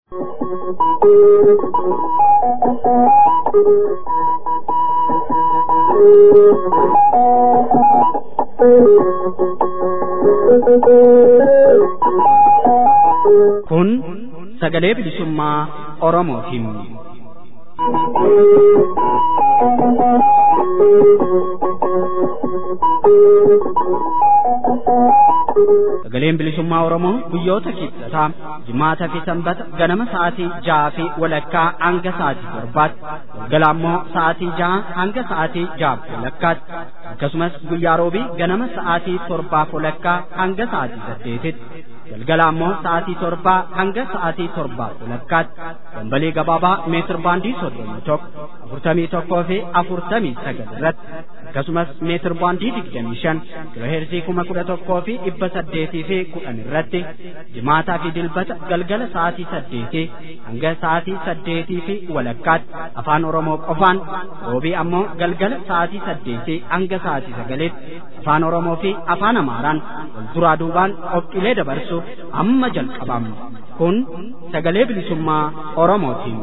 Kun sagalee bilisummaa Oromootiin. Sagaleen bilisummaa Oromoo guyyoota kibxataa jimaataa fi sanbata ganama sa'aatii ja'a fi walakkaa hanga sa'aatii torbaatti galgala immoo sa'aatii ja'a hanga sa'aatii ja'a walakkaatti akkasumas guyyaa roobii ganama sa'aatii torbaaf walakkaa hanga sa'aatii saddeetitti galgala ammoo sa'aatii torbaa hanga sa'aatii torbaaf walakkaatti dambalii gabaabaa meetir baandii soddomii tokko afurtamii tokkoo fi afurtamii sagal irratti akkasumas meetir baandii digdamii shan kiloheerzii kuma kudha tokkoo fi dhibba saddeetii fi kudhan irratti jimaataa fi dilbata galgala sa'aatii saddeetii hanga sa'aatii saddeetii fi walakkaatti afaan oromoo qofaan roobii ammoo galgala sa'aatii saddeetii hanga sa'aatii sagaliitti afaan oromoo fi afaan amaaraan wal duraa duubaan qophiilee dabarsuuf amma jalqabamna kun sagalee bilisummaa oromootiin.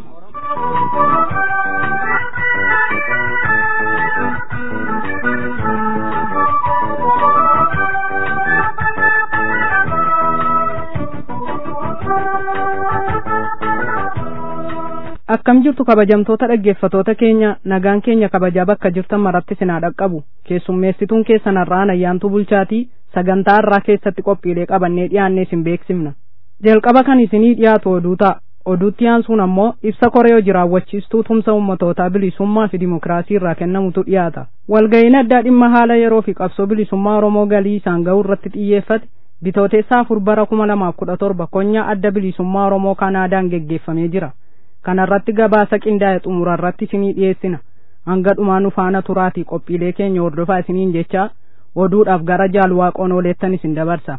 akkam jirtu kabajamtoota dhaggeeffatoota keenya nagaan keenya kabajaa bakka jirtan maratti sinaa dhaqqabu keessummeessituun keessan har'aan ayyaantuu bulchaatii sagantaa har'aa keessatti qophiilee qabannee dhiyaannee isin beeksifna jalqaba kan isinii dhiyaatu oduu ta'a oduutti aansuun ammoo ibsa koree hojii raawwachiistuu tumsa ummatootaa bilisummaa fi dimokiraasii irraa kennamutu dhiyaata walga'iin addaa dhimma haala yeroo fi qabsoo bilisummaa oromoo galii isaan ga'uu irratti xiyyeeffate bitooteessaa afur bara kuma lamaaf kudha torba konyaa adda bilisummaa oromoo kanaadaan geggeeffamee jira kanarratti gabaasa qindaa'e xumura irratti isinii dhiyeessina hanga dhumaa nu faana turaatii qophiilee keenya hordofaa isiniin jechaa oduudhaaf gara jaalwaaqoon ooleettan isin dabarsa.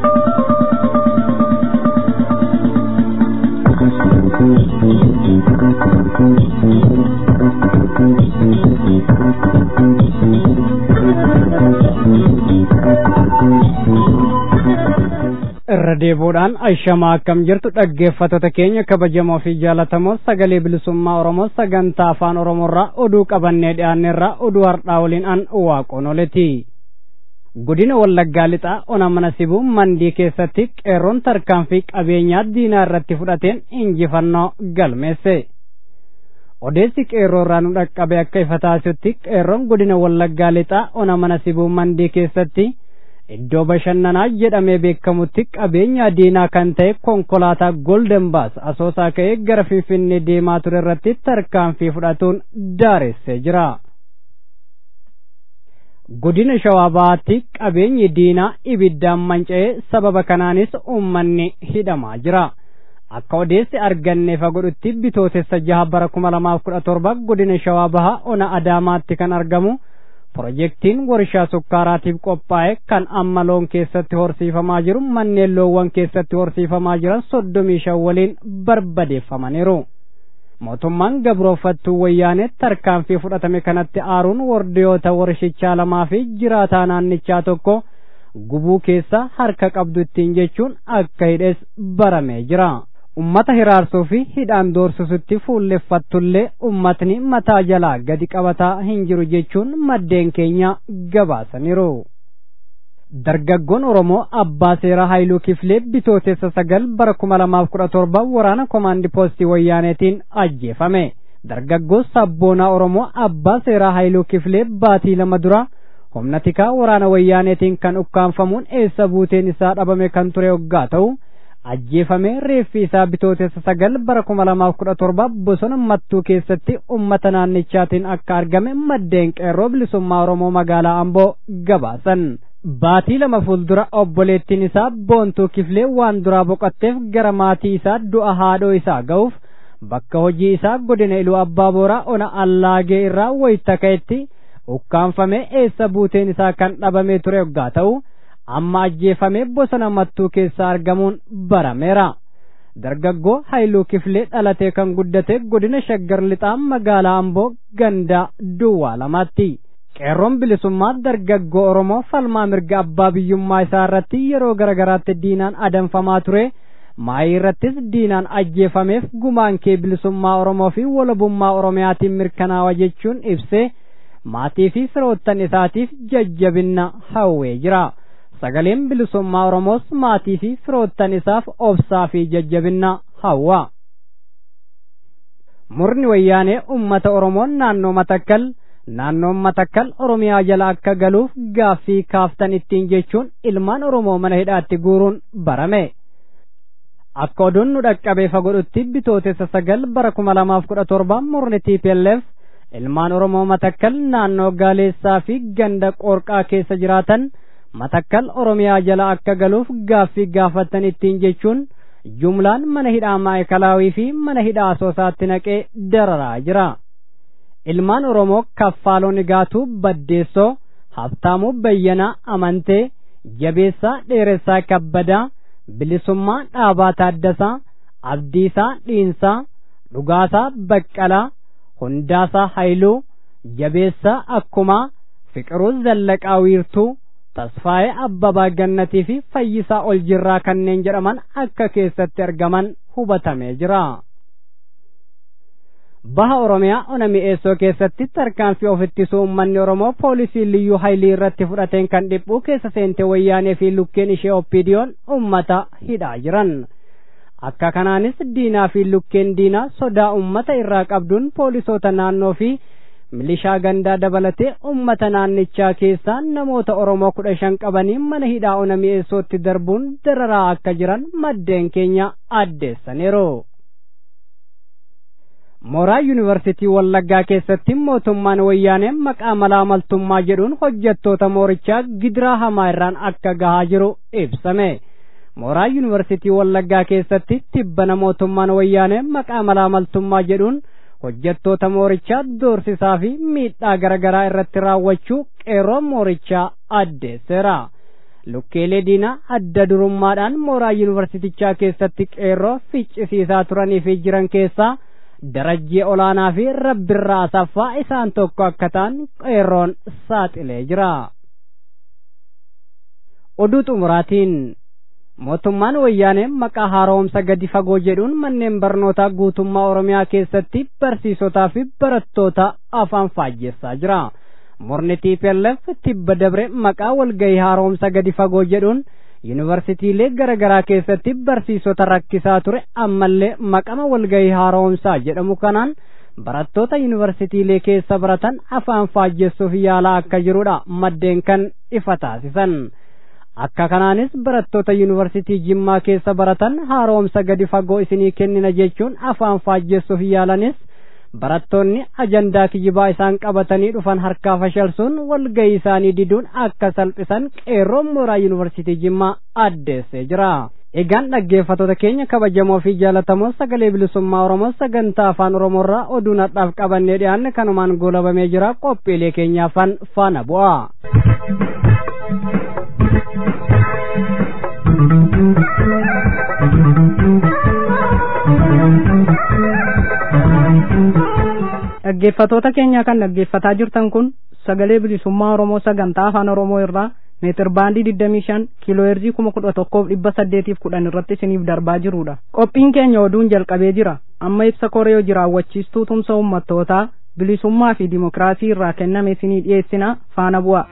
irra deebuudhaan ashamaa akkam jirtu dhaggeeffattoota keenya kabajamoo fi jaalatamoo sagalee bilisummaa oromoo sagantaa afaan oromoorraa oduu qabannee dhiyaanneerraa oduu har'aa waliin an waaqoon oleti godina wallaggaa lixaa ona mana sibuu mandii keessatti qeerroon tarkaanfii qabeenyaa diinaa irratti fudhateen injifannoo galmeesse odeessi qeerroo irraa nu dhaqqabe akka ifa taasisutti qeerroon godina wallaggaa lixaa ona mana sibuu mandii keessatti iddoo bashannanaa jedhamee beekamutti qabeenya diinaa kan ta'e konkolaataa golden baas asoosaa ka'ee gara finfinnee deemaa ture irratti tarkaanfii fudhatuun daaressee jira. godina shawaa bahaatti qabeenyi diinaa ibiddaan manca'ee sababa kanaanis uummanni hidhamaa jira. akka odeessi arganneef godhutti bitootessa jaha bara kuma lamaaf kudha torba godina shawaa bahaa ona adaamaatti kan argamu. Pirojektiin warshaa sukkaaraatiif qophaa'e kan amma loon keessatti horsiifamaa jiru manneen loowwan keessatti horsiifamaa jiran soddomii shan waliin barbadeeffamaniiru. Mootummaan gabroofattuu wayyaanee tarkaanfii fudhatame kanatti aaruun wardiyoota warshichaa lamaa fi jiraataa naannichaa tokko gubuu keessa harka qabdu ittiin jechuun akka hidhes baramee jira. ummata hiraarsuu fi hidhaan doorsisutti fuulleffattullee ummatni mataa jalaa gadi qabataa hin jiru jechuun maddeen keenya gabaasaniiru. Dargaggoon Oromoo Abbaa Seeraa Haayiluu Kifilee bitootessa sagal bara kuma lamaaf kudha torba waraana komaandi poostii wayyaaneetiin ajjeefame. Dargaggoo sabboonaa Oromoo Abbaa Seeraa Haayiluu Kifilee baatii lama dura humna tikaa waraana wayyaaneetiin kan ukkaanfamuun eessa buuteen isaa dhabame kan ture hoggaa ta'u. ajjeefamee reeffi isaa bitootessa sagal bara kuma lamaaf kudha torba bosona mattuu keessatti ummata naannichaatiin akka argame maddeen qeerroo bilisummaa oromoo magaalaa amboo gabaasan. Baatii lama fuuldura obboleettiin isaa boontuu kifilee waan duraa boqotteef gara maatii isaa du'a haadhoo isaa ga'uuf bakka hojii isaa godina iluu abbaa booraa ona allaagee irraa wayita ka'etti ukkaanfamee eessa buuteen isaa kan dhabamee ture hoggaa ta'u. amma ajjeefamee bosona mattuu keessa argamuun barameera. Dargaggoo Haayiluu Kifilee dhalatee kan guddate godina Shaggar Lixaa magaalaa Amboo gandaa Duwwaa lamaatti. Qeerroon bilisummaa dargaggoo Oromoo falmaa mirga abbaa biyyummaa isaa irratti yeroo garagaraatti diinaan adamfamaa ture maayii irrattis diinaan ajjeefameef gumaan kee bilisummaa oromoo fi walabummaa oromiyaatiin mirkanaawa jechuun ibsee maatii fi firoottan isaatiif jajjabinna hawwee jira sagaleen bilisummaa oromoos maatii fi firoottan isaaf obsaa fi jajjabinna hawwa murni wayyaanee ummata oromoon naannoo matakkal naannoon matakkal oromiyaa jala akka galuuf gaaffii kaaftan ittiin jechuun ilmaan oromoo mana hidhaatti guuruun barame akka oduun nu dhaqqabee fagodhutti bitootessa sagal bara kuma lamaaf kudha torba murni TPLF ilmaan oromoo matakkal naannoo gaaleessaa fi ganda qoorqaa keessa jiraatan matakkal oromiyaa jala akka galuuf gaaffii gaafatan ittiin jechuun jumlaan mana hidhaa maayikalaawii fi mana hidhaa asoosaatti naqee dararaa jira. ilmaan oromoo kaffaaloo nigaatuu baddeessoo habtaamuu bayyanaa amantee jabeessaa dheeressaa kabbadaa bilisummaa dhaabaa taaddasaa abdiisaa dhiinsaa dhugaasaa baqqalaa hundaasaa hayluu jabeessaa akkumaa fiqiruu zallaqaa wiirtuu tasfaa'ee abbabaa gannatii fi fayyisaa ol jirraa kanneen jedhaman akka keessatti argaman hubatamee jira. baha oromiyaa ona mi'eessoo keessatti tarkaanfii of ittisuu uummanni oromoo poolisii liyyuu haayilii irratti fudhateen kan dhiphuu keessa seente wayyaanee fi lukkeen ishee oppiidiyoon ummata hidhaa jiran akka kanaanis diinaa fi lukkeen diinaa sodaa ummata irraa qabduun poolisoota naannoo fi milishaa gandaa dabalatee ummata naannichaa keessaa namoota oromoo kudha shan qabanii mana hidhaa ona mi'eessootti darbuun dararaa akka jiran maddeen keenya addeessaniiru. mooraa yuunivarsitii wallaggaa keessatti mootummaan wayyaanee maqaa malaamaltummaa jedhuun hojjettoota moorichaa gidiraa hamaa irraan akka gahaa jiru ibsame mooraa yuunivarsitii wallaggaa keessatti tibbana mootummaan wayyaanee maqaa malaamaltummaa jedhuun hojjettoota moorichaa doorsisaa fi miidhaa garaagaraa irratti raawwachuu qeerroo moorichaa addeesseera lukkeelee diinaa adda durummaadhaan mooraa yuunivarsitichaa keessatti qeerroo ficcisiisaa turanii fi jiran keessaa darajjii olaanaa fi rabbirraa asaffaa isaan tokko akka ta'an qeerroon saaxilee jira. Oduu xumuraatiin mootummaan wayyaanee maqaa haaromsa gadi fagoo jedhuun manneen barnootaa guutummaa Oromiyaa keessatti barsiisotaa fi barattoota afaan faajjessaa jira. Murni TPLF tibba dabre maqaa walgahii haaromsa gadi fagoo jedhuun yuunivarsiitiilee garaa garaa keessatti barsiisota rakkisaa ture ammallee maqama walgahii haaromsaa jedhamu kanaan barattoota yuunivarsiitiilee keessa baratan afaan faajjessuuf yaalaa akka jirudha maddeen kan ifa taasisan akka kanaanis barattoota yuunivarsiitii jimmaa keessa baratan haaromsa gadi fagoo isinii kennina jechuun afaan faajjessuuf yaalanis barattoonni ajandaa kijibaa isaan qabatanii dhufan harkaa fashalsuun walgahii isaanii diduun akka salphisan qeerroon mooraa yuunivarsiitii jimmaa addeessee jira. Egaan dhaggeeffattoota keenya kabajamoo fi jaalatamoo sagalee bilisummaa Oromoo sagantaa afaan Oromoorraa oduu nadhaaf qabannee dhiyaanne kanumaan goolabamee jira qophiilee keenyaafan faana bu'a. dhaggeeffatoota keenya kan dhaggeeffataa jirtan kun sagalee bilisummaa oromoo sagantaa afaan oromoo irraa meetir baandii digdamii shan kiiloo heerzii kuma kudha tokkoof dhibba saddeetiif kudhan irratti isiniif darbaa jirudha qophiin keenya oduun jalqabee jira amma ibsa koree hojii raawwachiistuu tumsa ummattootaa bilisummaa fi dimokiraasii irraa kenname isinii dhiyeessina faana bu'a.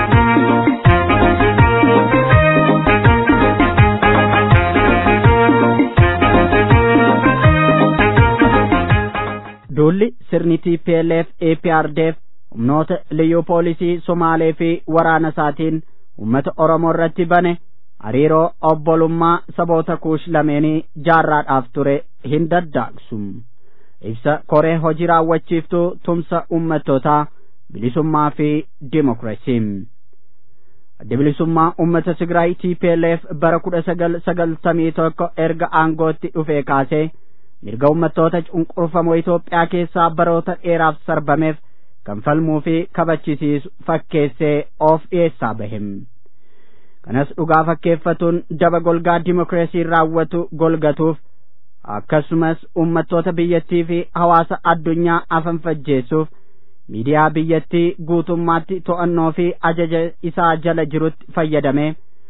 duulli sirni TPLF APRDF humnoota liyyuu poolisii Somaalee fi waraana isaatiin uummata Oromoo irratti bane hariiroo obbolummaa saboota kuush lameenii jaarraadhaaf ture hin daddaaqsu. Ibsa koree hojii raawwachiiftuu tumsa uummattootaa bilisummaa fi dimokiraasii. Adda bilisummaa uummata Tigraay TPLF bara kudha sagal sagaltamii tokko erga aangootti dhufee kaasee mirga uummattoota cunqurfamoo Itoophiyaa keessaa baroota dheeraaf sarbameef kan falmuu fi kabachisiisu fakkeessee of dhiyeessaa bahe. Kanas dhugaa fakkeeffatuun daba golgaa dimokiraasii raawwatu golgatuuf akkasumas uummattoota biyyattii fi hawaasa addunyaa afanfajjeessuuf miidiyaa biyyattii guutummaatti to'annoo fi ajaja isaa jala jirutti fayyadamee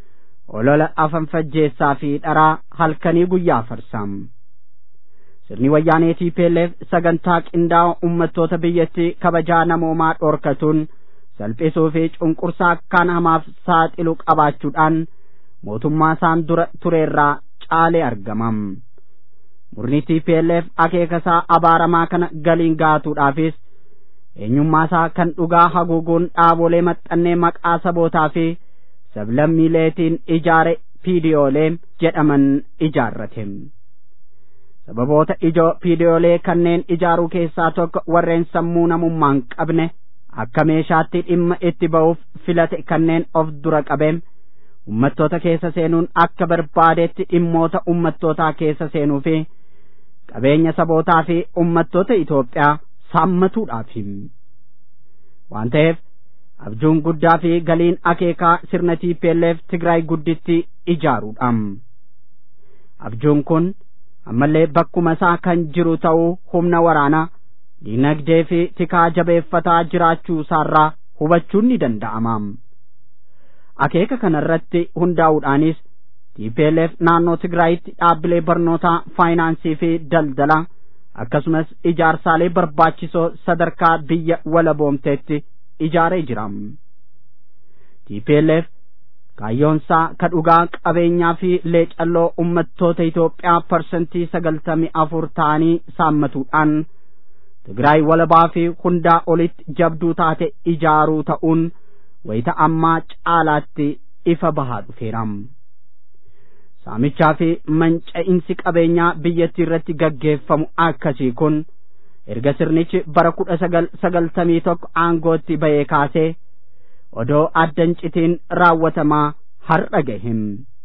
olola afanfajjeessaa fi dharaa halkanii guyyaa farsam sirni wayyaanee TPLF sagantaa qindaa'oo ummattoota biyyattii kabajaa namoomaa dhorkatuun salphisuu fi cunqursaa akkaan hamaaf saaxilu qabaachuudhaan mootummaa isaan dura tureerraa caalee argamam murni TPLF akeekasaa abaaramaa kana galiin gaatuudhaafis eenyummaasaa kan dhugaa haguuguun dhaabolee maxxannee maqaa sabootaa fi sablammiileetiin ijaare piidiyoolee jedhaman ijaarrate sababoota ijoo piidiyoolee kanneen ijaaruu keessaa tokko warreen sammuu namummaan qabne akka meeshaatti dhimma itti ba'uuf filate kanneen of dura qabeem ummattoota keessa seenuun akka barbaadetti dhimmoota ummattootaa keessa seenuu fi qabeenya sabootaa fi ummattoota Itoophiyaa saammatuudhaafi waan ta'eef abjuun guddaa fi galiin akeekaa sirna TPLF Tigraay gudditti ijaaruudha. Abjuun kun ammallee bakkuma isaa kan jiru ta'uu humna waraanaa dinagdee fi tikaa jabeeffataa jiraachuu isaarraa hubachuun ni danda'ama. Akeeka kanarratti hundaa'uudhaanis TPLF naannoo Tigraayitti dhaabbilee barnootaa faayinaansii fi daldalaa akkasumas ijaarsaalee barbaachisoo sadarkaa biyya walaboomteetti ijaaree jira. TPLF kaayyoonsaa ka dhugaa qabeenyaa fi leecalloo ummattoota Itoophiyaa parsantii sagaltamii afur ta'anii saammatuudhaan Tigraay walabaa fi hundaa olitti jabduu taate ijaaruu ta'uun wayita ammaa caalaatti ifa bahaa dhufeera. Saamichaa fi manca'insi qabeenyaa biyyattii irratti gaggeeffamu akkasii kun erga sirnichi bara kudha sagal sagaltamii tokko aangootti ba'ee kaasee odoo addan citiin raawwatamaa har'a gahem.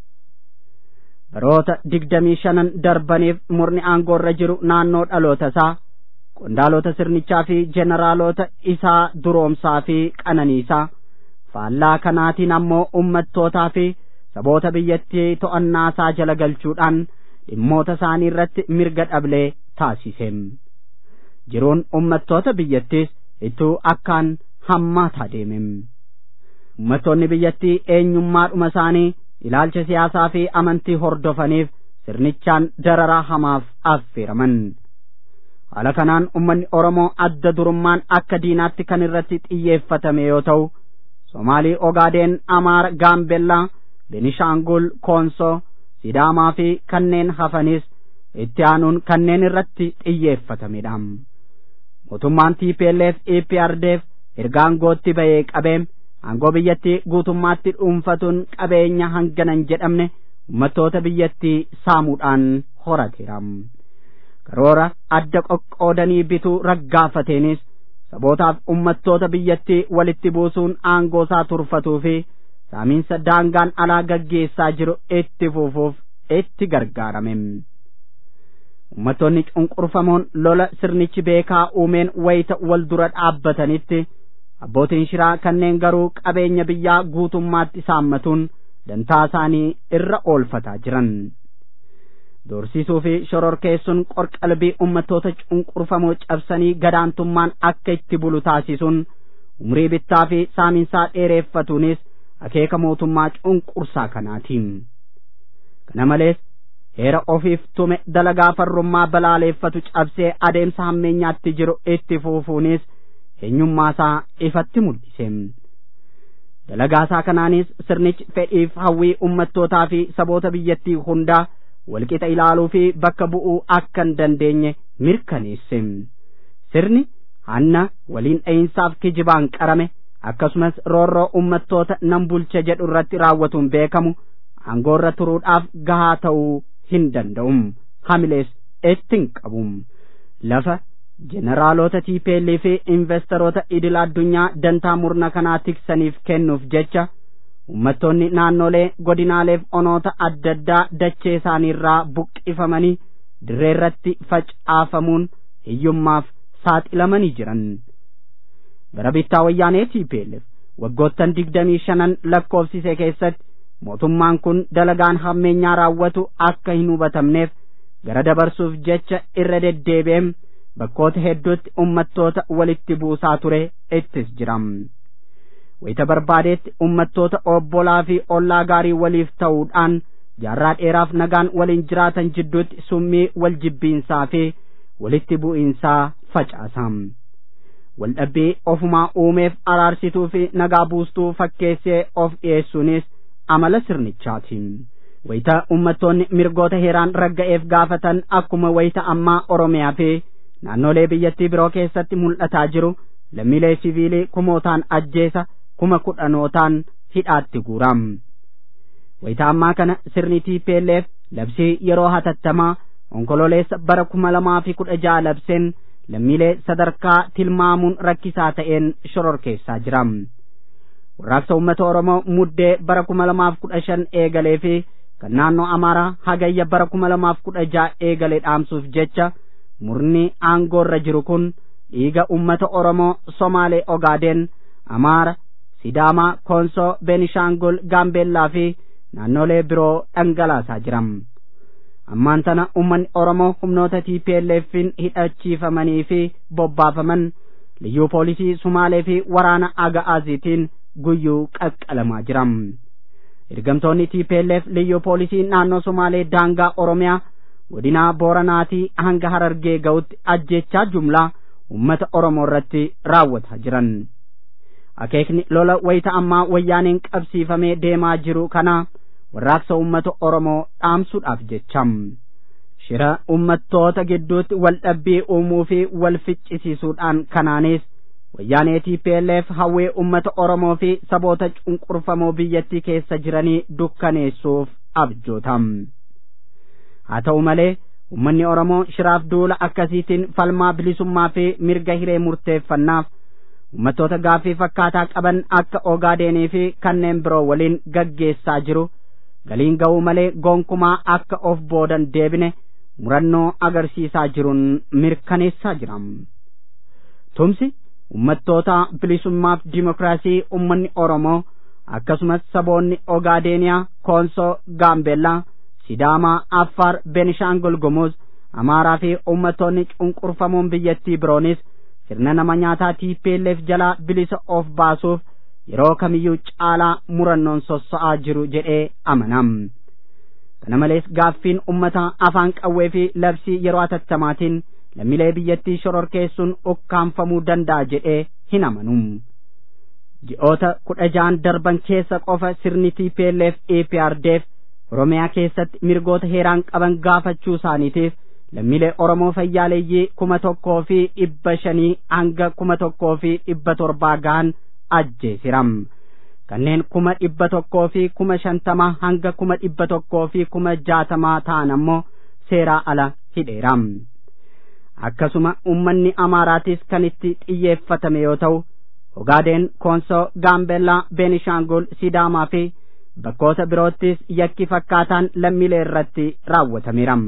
Baroota digdamii shanan darbaniif murni aangoorra jiru naannoo dhaloota isaa qondaalota sirnichaa fi jeneraalota isaa duroomsaa fi qananiisaa faallaa kanaatiin ammoo ummattootaa fi saboota biyyattii to'annaa isaa jala galchuudhaan dhimmoota isaanii irratti mirga dhablee taasisem jiruun ummattoota biyyattiis ittuu akkaan hammaataa deemem ummattoonni biyyattii eenyummaadhuma isaanii ilaalcha siyaasaa fi amantii hordofaniif sirnichaan dararaa hamaaf affeeraman haala kanaan ummanni oromoo adda durummaan akka diinaatti kan irratti xiyyeeffatame yoo ta'u somaalii ogaadeen amaara gaambellaa benishaangul koonsoo sidaamaa fi kanneen hafanis itti aanuun kanneen irratti xiyyeeffatamedha mootummaan TPLF EPRDF erga aangootti ba'ee qabeem aangoo biyyattii guutummaatti dhuunfatuun qabeenya hanganan jedhamne ummattoota biyyattii saamuudhaan horateera karoora adda qoqqoodanii bituu raggaafateenis sabootaaf ummattoota biyyattii walitti buusuun aangoo isaa turfatuu fi saamiinsa daangaan alaa gaggeessaa jiru itti fufuuf itti gargaarame ummattoonni cunqurfamoon lola sirnichi beekaa uumeen wayita wal dura dhaabbatanitti abbootiin shiraa kanneen garuu qabeenya biyyaa guutummaatti saammatuun dantaa isaanii irra oolfataa jiran doorsisuu fi shororkeessuun qorqalbii ummattoota cunqurfamoo cabsanii gadaantummaan akka itti bulu taasisuun umrii bittaa fi saamiinsaa dheereeffatuunis akeeka mootummaa cunqursaa kanaatiin kana malees heera ofiif tume dalagaa farrummaa balaaleeffatu cabsee adeemsa hammeenyaatti jiru itti fufuunis eenyummaasaa ifatti mul'ise dalagaasaa kanaanis sirnichi fedhiif hawwii ummattootaa fi saboota biyyattii hundaa walqixa ilaaluu fi bakka bu'uu akka hin dandeenye mirkaneesse sirni hanna waliin dha'iinsaaf kijibaan qarame akkasumas roorroo ummattoota nan bulcha jedhu irratti raawwatuun beekamu aangoorra turuudhaaf gahaa ta'uu hin danda'um hamilees itti hin qabum lafa jeneraalota TPL fi investoroota idil addunyaa dantaa murna kanaa tiksaniif kennuuf jecha ummattoonni naannolee godinaaleef onoota adda addaa dachee isaaniirraa buqqifamanii dirree irratti facaafamuun hiyyummaaf saaxilamanii jiran bara bittaa wayyaanee TPLF waggoottan digdamii shanan lakkoofsise keessatti mootummaan kun dalagaan hammeenyaa raawwatu akka hin hubatamneef gara dabarsuuf jecha irra deddeebi'eem bakkoota hedduutti ummattoota walitti buusaa ture ittis jiram wayita barbaadeetti ummattoota obbolaa fi ollaa gaarii waliif ta'uudhaan jaarraa dheeraaf nagaan waliin jiraatan jidduutti summii wal jibbiinsaa fi walitti bu'iinsaa facaasam waldhabbii ofumaa uumeef araarsituu fi nagaa buustuu fakkeessee of dhiyeessuunis amala sirnichaati wayita ummattoonni mirgoota heeraan ragga'eef gaafatan akkuma wayita ammaa oromiyaa fi naannolee biyyattii biroo keessatti mul'ataa jiru lammiilee siviilii kumootaan ajjeesa kuma kudhanootaan hidhaatti guuram wayita ammaa kana sirni TPLF labsii yeroo hatattamaa onkololeessa bara kuma lamaa fi kudha jaha labseen lammiilee sadarkaa tilmaamuun rakkisaa ta'een shororkeessaa jira warraaqsa uummata oromoo muddee bara kuma lamaaf kudha shan eegalee fi kan naannoo amaaraa hagayya bara kuma lamaaf kudha jaha eegalee dhaamsuuf jecha murni aangoorra jiru kun dhiiga ummata oromoo somaalee ogaadeen amaara sidaamaa koonsoo beenishaangul gaambeellaa fi naannolee biroo dhangalaasaa jiram ammaan tana ummanni oromoo humnoota TPLF'n hidhachiifamanii fi bobbaafaman liyyuu poolisii sumaalee fi waraana aga'aaziitiin guyyuu qaqqalamaa jiram ergamtoonni TPLF liyyuu poolisii naannoo sumaalee daangaa oromiyaa godinaa booranaatii hanga harargee ga'utti ajjechaa jumlaa ummata oromoo irratti raawwataa jiran akeekni lola wayita ammaa wayyaaneen qabsiifamee deemaa jiru kana warraaqsa ummata oromoo dhaamsuudhaaf jecham shira ummattoota gidduutti wal dhabbii uumuu fi wal ficcisiisuudhaan kanaanis wayyaanee TPLF hawwee ummata oromoo fi saboota cunqurfamoo biyyattii keessa jiranii dukkaneessuuf abjootam haa ta'u malee ummanni oromoo shiraaf duula akkasiitiin falmaa bilisummaa fi mirga hiree murteeffannaaf ummattoota gaaffii fakkaataa qaban akka ogaadenii fi kanneen biroo waliin gaggeessaa jiru galiin ga'uu malee gonkumaa akka of boodan deebine murannoo agarsiisaa jiruun mirkaneessaa jiram tumsi ummattoota bilisummaaf dimokiraasii ummanni oromoo akkasumas saboonni ogaadeeniyaa koonsoo gaambeellaa sidaamaa affaar benishaangul gumuz amaaraa fi ummattoonni cunqurfamoon biyyattii biroonis sirna nama nyaataa TPLF jalaa bilisa of baasuuf yeroo kamiyyuu caalaa murannoon sossa'aa jiru jedhee amanam kana malees gaaffiin ummata afaan qawwee fi labsii yeroo atattamaatiin lammiilee biyyattii shororkeessuun ukkaanfamuu danda'a jedhee hin amanu ji'oota kudha ja'an darban keessa qofa sirni TPLF EPRDF Oromiyaa keessatti mirgoota heeraan qaban gaafachuu isaaniitiif lammiilee Oromoo fayyaaleeyyii kuma tokkoo fi dhibba shanii hanga kuma tokkoo fi dhibba torbaa gahan ajjeesiram kanneen kuma dhibba tokkoo fi kuma shantamaa hanga kuma dhibba tokkoo fi kuma jaatamaa ta'an ammoo seeraa ala hidheeram akkasuma ummanni amaaraatis kan itti xiyyeeffatame yoo ta'u ogaadeen koonsoo gaambeellaa beenishaangul sidaamaa fi bakkoota biroottis yakki fakkaataan lammiilee irratti raawwatameeram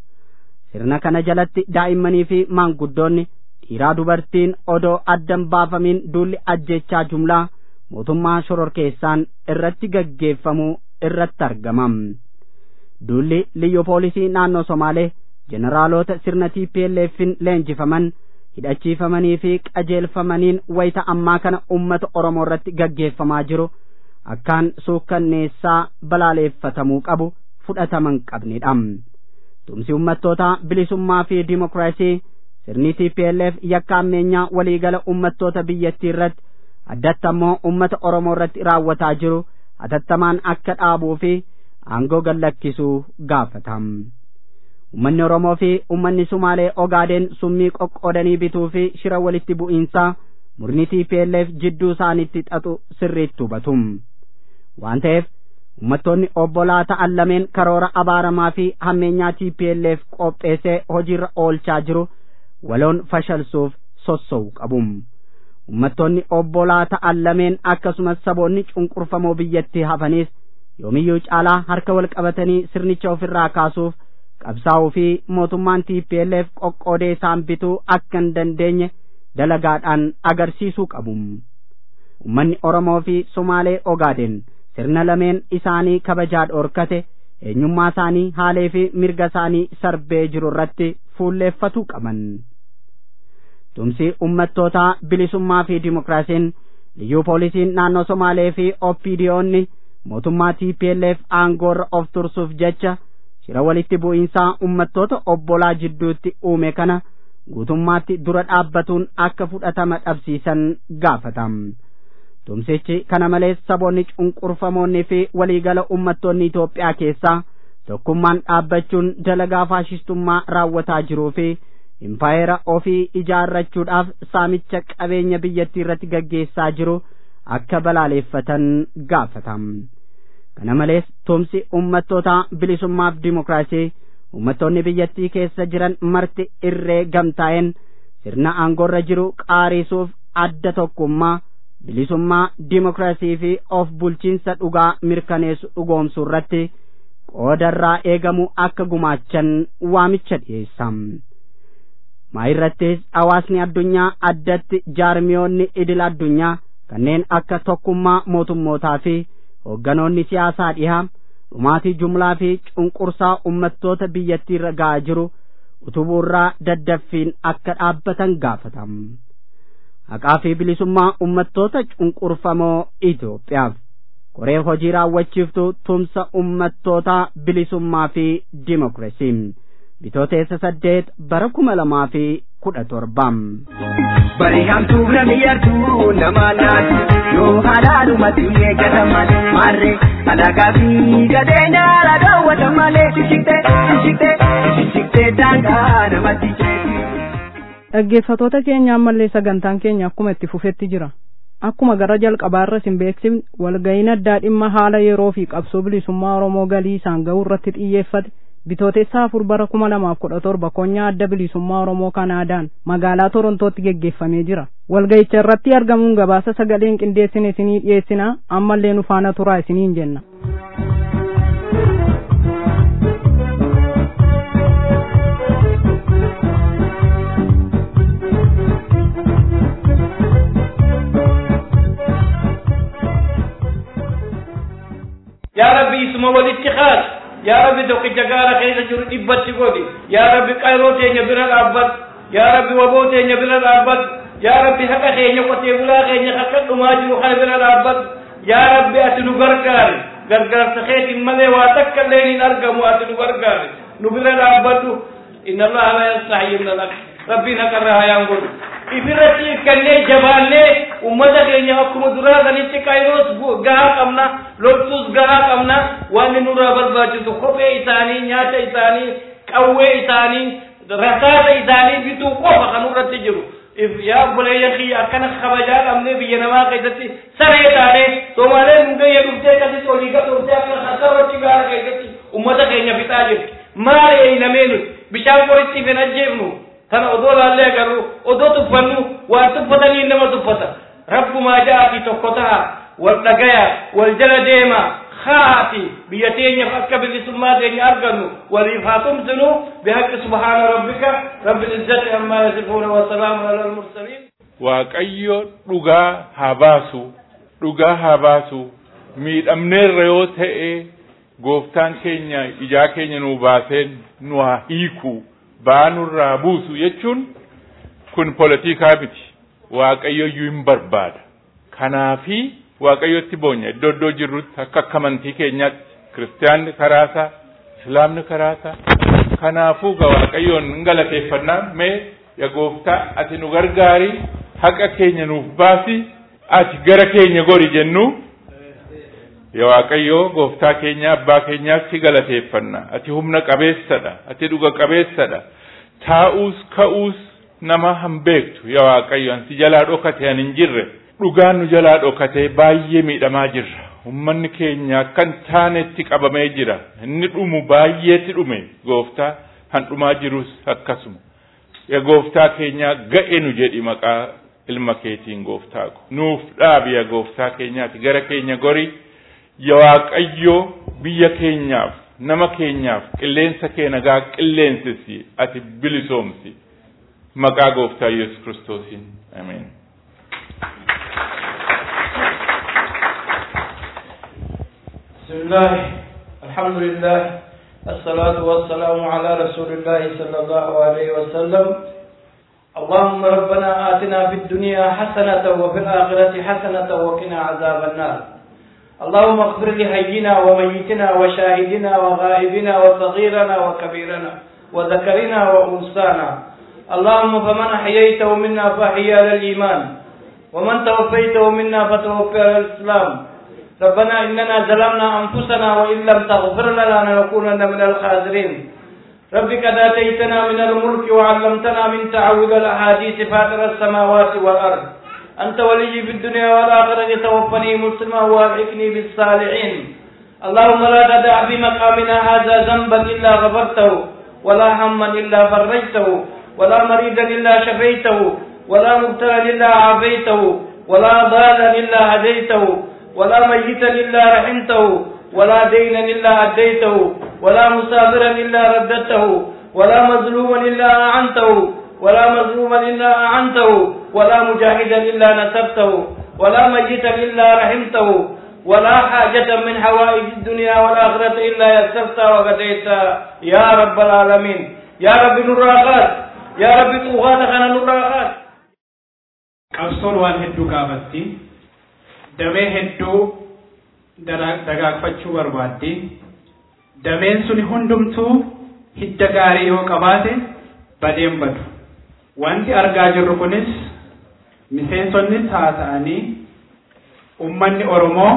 sirna kana jalatti daa'immanii fi maanguddoonni dhiiraa dubartiin odoo addan baafamiin duulli ajjechaa jumlaa mootummaa shororkeessaan irratti gaggeeffamuu irratti argamam duulli liyyu poolisii naannoo somaalee jeneraalota sirna TPLF'n leenjifaman hidhachiifamanii fi qajeelfamaniin wayita ammaa kana ummata oromoo irratti gaggeeffamaa jiru akkaan suukkanneessaa balaaleeffatamuu qabu fudhataman qabnidha tumsi ummattootaa bilisummaa fi dimokiraasii sirni TPLF yakka ammeenyaa waliigala ummattoota biyyattii irratti addatti ammoo ummata oromoo irratti raawwataa jiru hatattamaan akka dhaabuu fi aangoo gallakkisuu gaafatam ummanni oromoo fi ummanni sumaalee ogaadeen summii qoqqoodanii bituu fi shira walitti bu'iinsaa murni TPLF jidduu isaanitti xaxu sirriitti hubatum waan ta'eef ummattoonni obbolaa ta'an lameen karoora abaaramaa fi hammeenyaa TPLF qopheessee hojiirra oolchaa jiru waloon fashalsuuf sossa'u qabum ummattoonni obbolaa ta'an lameen akkasumas saboonni cunqurfamoo biyyattii hafanis yoomiyyuu caalaa harka wal qabatanii sirnicha ofirraa kaasuuf qabsaa'uu fi mootummaan TPLF qoqqoodee isaan bituu akka hin dandeenye dalagaadhaan agarsiisuu qabu ummanni oromoo fi sumaalee ogaaden sirna lameen isaanii kabajaa dhoorkate eenyummaa isaanii haalee fi mirga isaanii sarbee jiru irratti fuulleeffatuu qaban tumsi ummattootaa bilisummaa fi dimokiraasiin liyyuu poolisiin naannoo somaalee fi oppiidiyoonni mootummaa tplf aangoorra of tursuuf jecha shira walitti bu'iinsaa ummattoota obbolaa jidduutti uume kana guutummaatti dura dhaabbatuun akka fudhatama dhabsiisan gaafatam tumsichi kana malees saboonni cunqurfamoonnii fi waliigala ummattoonni Itoophiyaa keessaa tokkummaan dhaabbachuun dalagaa faashistummaa raawwataa jiruu fi impaayera ofii ijaarrachuudhaaf saamicha qabeenya biyyattii irratti gaggeessaa jiru akka balaaleeffatan gaafatam. kana malees tumsi ummattoota bilisummaaf dimokiraasii ummattoonni biyyattii keessa jiran marti irree gamtaa'een sirna aangoorra jiru qaariisuuf adda tokkummaa bilisummaa dimokiraasii fi of bulchiinsa dhugaa mirkaneessu dhugoomsuu irratti qoodarraa eegamu akka gumaachan waamicha dhiyeessam. maa irrattis hawaasni addunyaa addatti jaarmiyoonni idil addunyaa kanneen akka tokkummaa mootummootaa fi hoogganoonni siyaasaa dhihaa dhumaatii jumlaa fi cunqursaa ummattoota biyyattii irra ga'aa jiru utubuurraa daddaffiin akka dhaabbatan gaafatam haqaa fi bilisummaa ummattoota cunqurfamoo Itoophiyaaf koree hojii raawwachiiftuu tumsa ummattootaa bilisummaa fi dimokiraasii bitooteessa saddeet bara kuma lamaa fi kudha torbam. Bari hamtuu namni yartuu nama naati yoo halaalumatti eeggatan malee maarree alagaa fi gadeenya ala daawwatan malee shishikte shishikte shishikte daangaa namatti jeeti. Dhaggeeffatoota keenya ammallee sagantaan keenya akkuma itti fufetti jira. Akkuma gara jalqabaarra isin beeksifne walga'iin addaa dhimma haala yeroo fi qabsoo bilisummaa Oromoo galii isaan ga'uu irratti xiyyeeffate bitootessa afur bara kuma lamaaf kudha torba konyaa adda bilisummaa Oromoo Kanaadaan magaalaa Torontootti geggeeffamee jira. Walga'icha irratti argamuun gabaasa sagaleen qindeessine isinii dhiyeessina ammallee nu faana turaa isiniin jenna. yaa rabbi isuma walitti kaas yaa rabbi tokkicha gaara keessa jiru dhibbatti godhi yaa rabbi qayroo teenya bira dhaabbat yaa rabbi waboo teenya bira dhaabbat yaa rabbi haqa keenya qotee bulaa keenya akka dhumaa jiru kana bira dhaabbat yaa rabbi ati nu gargaari gargaarsa keetiin malee waa takka illee hin argamu ati nu gargaari nu bira dhaabbadhu inna allaha la yastaxyi min alhaq rabbiin haqarra hayaan godhu ifirratti ikkannee jabaannee ummata keenya akkuma duraa sanitti qayroos gahaa qabna loltuus gahaa qabna waan nurraa barbaachisu kophee isaanii nyaata isaanii qawwee isaanii rasaasa isaanii bituu qofa kan irratti jiru yaa obboleeyyan kiyya akkana kabajaa qabnee biyya namaa keessatti saree taane somaaleen nu gayya dhuftee akkasitti olii gadhuftee akka sarratti gaara keessatti ummata keenya fixaa jirti maal eeynamee nuti bishaan qoritti hin ajjeefnu tana odoo laallee agarru odoo tuffannu waan tuffatanii nama tuffata rabbumaa ja'aati tokko ta'a wal dhagaya wal jala deema haati biyya teenyaaf akka bilisummaa teenya argannu waliif haa tumsinu bihaqqi subhaana rabbika rabbil izzati ammaa yasifuuna wasalaamu ala almursaliin waaqayyo dhugaa haa baasu dhugaa haa baasu miidhamneerra yoo ta'e gooftaan keenya ijaa keenya nuu baaseen nu haa hiiku baanurraa buusu jechuun kun politikaa miti waaqayyoyyuu hin barbaada kanaafi waaqayyotti boonya iddoo iddoo jirrutti akka akka amantii keenyaatti kiristaanni karaasaa islaamni karaasaa kanaafuu ga waaqayyoon hin galateeffannaa mee ya gooftaa ati nu gargaari haqa keenya nuuf baasi ati gara keenya gori jennu yaa waaqayyoo gooftaa keenya abbaa keenyaaf si galateeffanna ati humna qabeessadha ati dhuga qabeessadha taa'uus ka'uus nama hin beektu yaa waaqayyo ansi jalaa dhokate an hin jirre dhugaan nu jalaa dhokate baay'ee miidhamaa jirra ummanni keenya akkan taanetti qabamee jira inni dhumu baay'eetti dhume gooftaa han dhumaa jirus akkasuma yaa gooftaa keenya ga'e nu jedhi maqaa ilma keetiin gooftaa ko nuuf dhaabi yaa gooftaa keenyaati gara keenya gori yaa waaqayyoo biyya keenyaaf nama keenyaaf qilleensa kee nagaa qilleensisi ati bilisoomsi maqaa gooftaa yesus kiristoosiin ameen بسم الله الحمد لله الصلاة والسلام على رسول الله صلى الله عليه وسلم اللهم ربنا آتنا في الدنيا حسنة وفي الآخرة حسنة وقنا عذاب النار اللهم اغفر لحينا وميتنا وشاهدنا وغائبنا وصغيرنا وكبيرنا وذكرنا وأنثانا اللهم فمن أحييته منا فأحيا على الإيمان ومن توفيته منا فتوفي على الإسلام ربنا إننا ظلمنا أنفسنا وإن لم تغفر لنا لنكونن من الخاسرين رب قد آتيتنا من الملك وعلمتنا من تعوذ الأحاديث فاطر السماوات والأرض أنت ولي في الدنيا والآخرة توفني مسلما وألحقني بالصالحين اللهم لا تدع في مقامنا هذا ذنبا إلا غفرته ولا هما إلا فرجته ولا مريضا إلا شفيته ولا مبتلا إلا عافيته ولا ضالا إلا هديته ولا ميتا إلا رحمته ولا دينا إلا أديته ولا مسافرا إلا رددته ولا مظلوما إلا أعنته ولا مظلوما إلا أعنته ولا مجاهدا إلا نسبته ولا ميتا إلا رحمته ولا حاجة من حوائج الدنيا والآخرة إلا يسرتها وقضيتها يا رب العالمين يا رب نراقات يا رب طغاة خنا نراقات qabsoon waan hedduu gaafatti damee hedduu dagaagfachuu barbaaddi dameen suni hundumtuu hidda gaarii yoo qabaate badeen badu wanti argaa jirru kunis miseensonnis haa ta'anii ummanni oromoo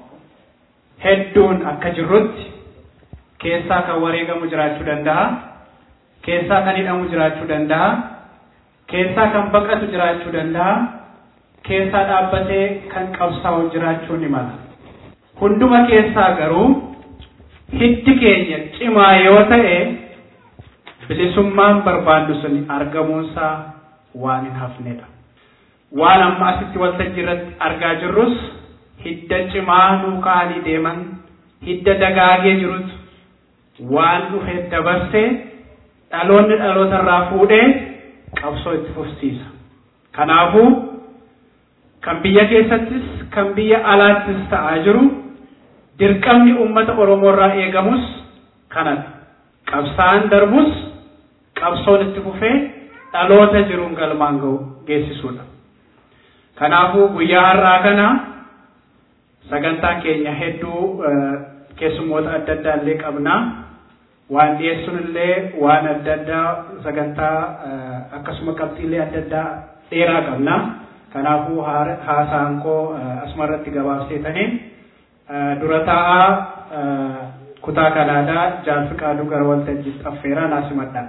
hedduun akka jirrutti keessaa kan wareegamu jiraachuu danda'a keessaa kan hidhamu jiraachuu danda'a keessaa kan baqatu jiraachuu danda'a keessaa dhaabbatee kan qabsaa'u jiraachuu ni mala hunduma keessaa garuu hiddi keenya cimaa yoo ta'e bilisummaan barbaannu sun argamuunsaa waan hin hafnedha waan amma asitti waltajjii irratti argaa jirrus hidda cimaa nuu ka'anii deeman hidda dagaagee jirutu waan dhufe dabarsee dhaloonni dhaloota irraa fuudhee qabsoo itti fufsiisa. Kanaafuu kan biyya keessattis kan biyya alaattis ta'aa jiru dirqamni uummata Oromoo irraa eegamus kanadha. Qabsaa'aan darbus qabsoon itti fufee dhaloota jiruun galmaan ga'u geessisuudha. Kanaafuu guyyaa har'aa kana sagantaa keenya hedduu keessummoota adda addaa illee qabnaa. waan dhiyeessuun illee waan adda addaa sagantaa akkasuma qabxiilee adda addaa dheeraa qabna. Kanaafuu haasaan koo asuma irratti gabaabseetanii dura taa'aa kutaa kanaadaa jaalfi qaaduu gara waltajjiitti affeeraa naasimadha.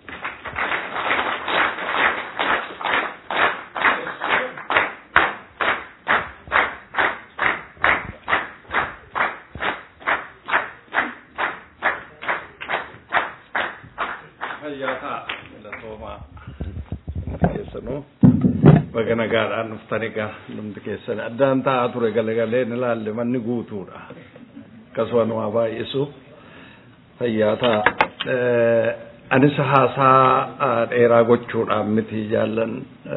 baga nagaadhaan dhuftani gaa numti keessan addaan taa'aa ture galagalee ni laalle manni guutuudha akkasuma nu haa baay'isu fayyaa ta'a anis haasaa dheeraa gochuudhaan miti jaallan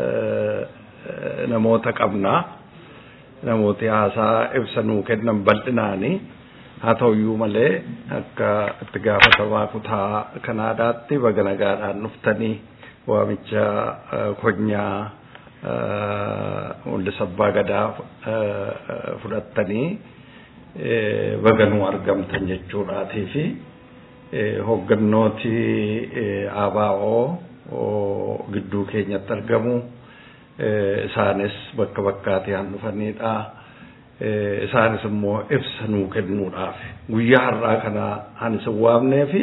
namoota qabnaa namooti haasaa ibsa nuu kennan bal'inaanii haa ta'uyyuu malee akka itti gaafatamaa kutaa kanaadaatti baga nagaadhaan dhuftanii waamicha konyaa mul'isa abbaa gadaa fudhattanii baga nuu argamtan jechuudhaatii fi hooggannooti ABO gidduu keenyatti argamu isaanis bakka bakkaatii han dhufanidha. Isaanis immoo ibsa nuu kennuudhaaf guyyaa har'aa kana han isin waamnee fi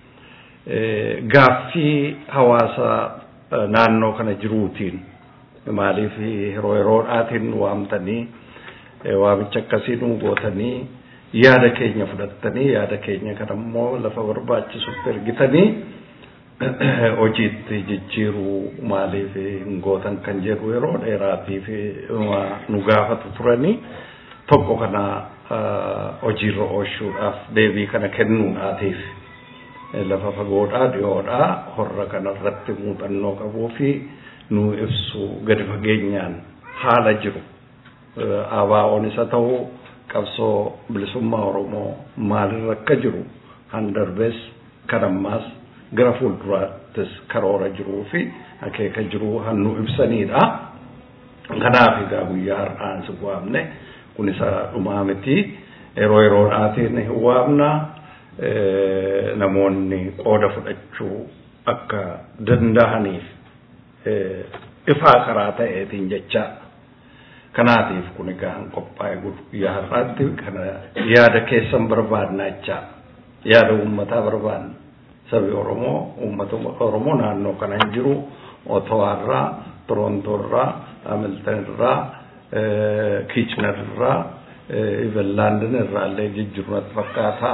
gaaffii hawaasa naannoo kana jiruutiin maaliif yeroo yeroodhaatiin waamtanii waamicha akkasii nuu gootanii yaada keenya fudhattanii yaada keenya kana immoo lafa barbaachisutti ergitanii hojiitti jijjiiruu maaliif hin gootan kan jedhu yeroo dheeraatiif nu gaafatu turanii tokko kana hojiirra oolchuudhaaf deebii kana kennuudhaatiif lafa fagoodhaa dhiyoodhaa horra kanarratti muuxannoo qabuu fi nu ibsu gadi fageenyaan haala jiru ABO'n isa ta'u qabsoo bilisummaa Oromoo maalirra akka jiru han darbees kan ammaas gara fuulduraattis karoora jiruu fi akeeka jiruu hannu ibsanidha. Kanaaf egaa guyyaa har'aan si waamne kun isa dhumaa miti yeroo yeroodhaatiin hin waamna namoonni qooda fudhachuu akka danda'aniif ifaa karaa ta'eetiin jecha kanaatiif kun egaa hin qophaa'e guyyaa har'aatti kana yaada keessan barbaadna jecha yaada uummataa barbaadna sabi Oromoo uummata Oromoo naannoo kana hin jiru Ottawaarraa Torontoorraa Hamiltonirraa Kiichinarraa Iverlaandin irraa illee jijjiiru natti fakkaata.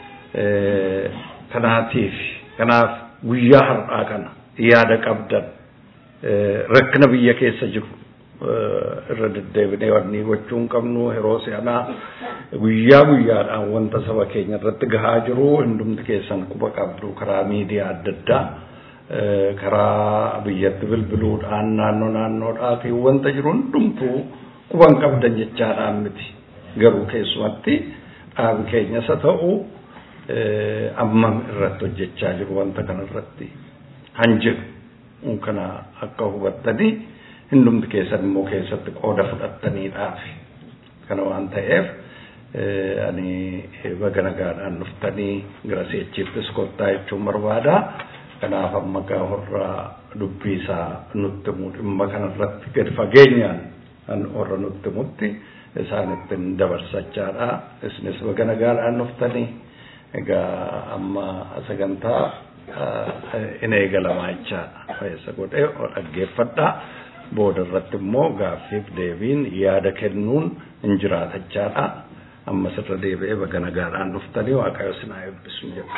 Kanaatiif kanaaf guyyaa har'aa kana yaada qabdan rakkina biyya keessa jiru irra deddeebinee wanni gochuu hin qabnu yeroo si'anaa guyyaa guyyaadhaan wanta saba keenya irratti gahaa jiru hundumti keessan quba qabdu karaa miidiyaa adda addaa karaa biyyatti bilbiluudhaan naannoo naannoodhaatiin wanta jiru hundumtuu quban qabdan jechaadhaan miti garuu keessumatti dhaabi keenyas haa ta'u ammam irratti hojjechaa jiru wanta kana irratti han jedhu kana akka hubattanii hundumti keessan immoo keessatti qooda fudhattaniidhaaf kana waan ta'eef ani baga nagaadhaan dhuftanii gara seechiittis kottaa jechuun barbaada. Kanaaf amma gaafurraa dubbii isaa nutti himu dhimma kanarratti gadi fageenyaan kan warra nutti himutti isaanittiin dabarsachaadha. Isinis baga nagaadhaan dhuftanii egaa amma sagantaa in eegalamaa jechaadha. Fayyisa godhee dhaggeeffadhaa. booda irratti immoo gaaffiif deebiin yaada kennuun hin jiraatachaadha. Ammas irra deebi'ee baga nagaadhaan dhuftanii waaqayyo sinaa eebbisu jedha.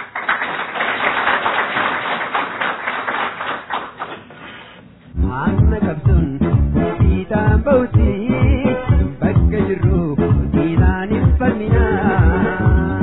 Amma qabduun fiixaan ba'utti bakka jirru fiixaan hin falminaa.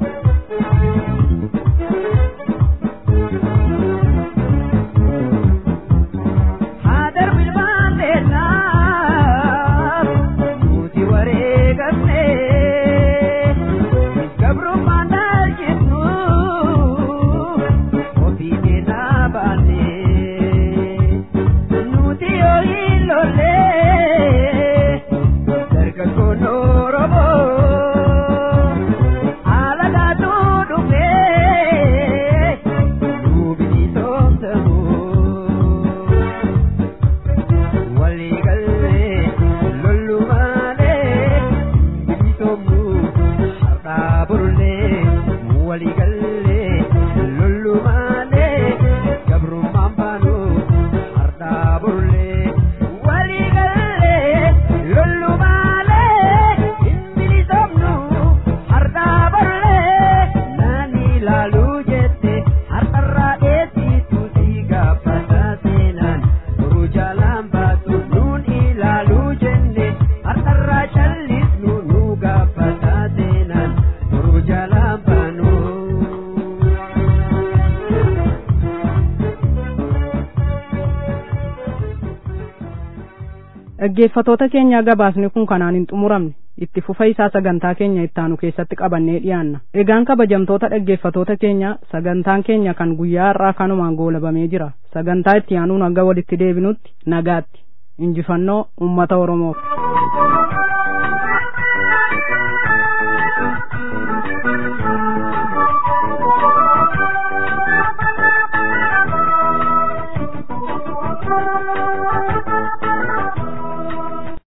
dhaggeeffatoota keenya gabaasni kun kanaan hin xumuramne itti fufa isaa sagantaa keenya ittaanu keessatti qabannee dhiyaanna egaan kabajamtoota dhaggeeffatoota keenya sagantaan keenya kan guyyaa har'aa kanumaan goolabamee jira sagantaa itti aanuun hanga walitti deebinutti nagaatti injifannoo ummata oromoof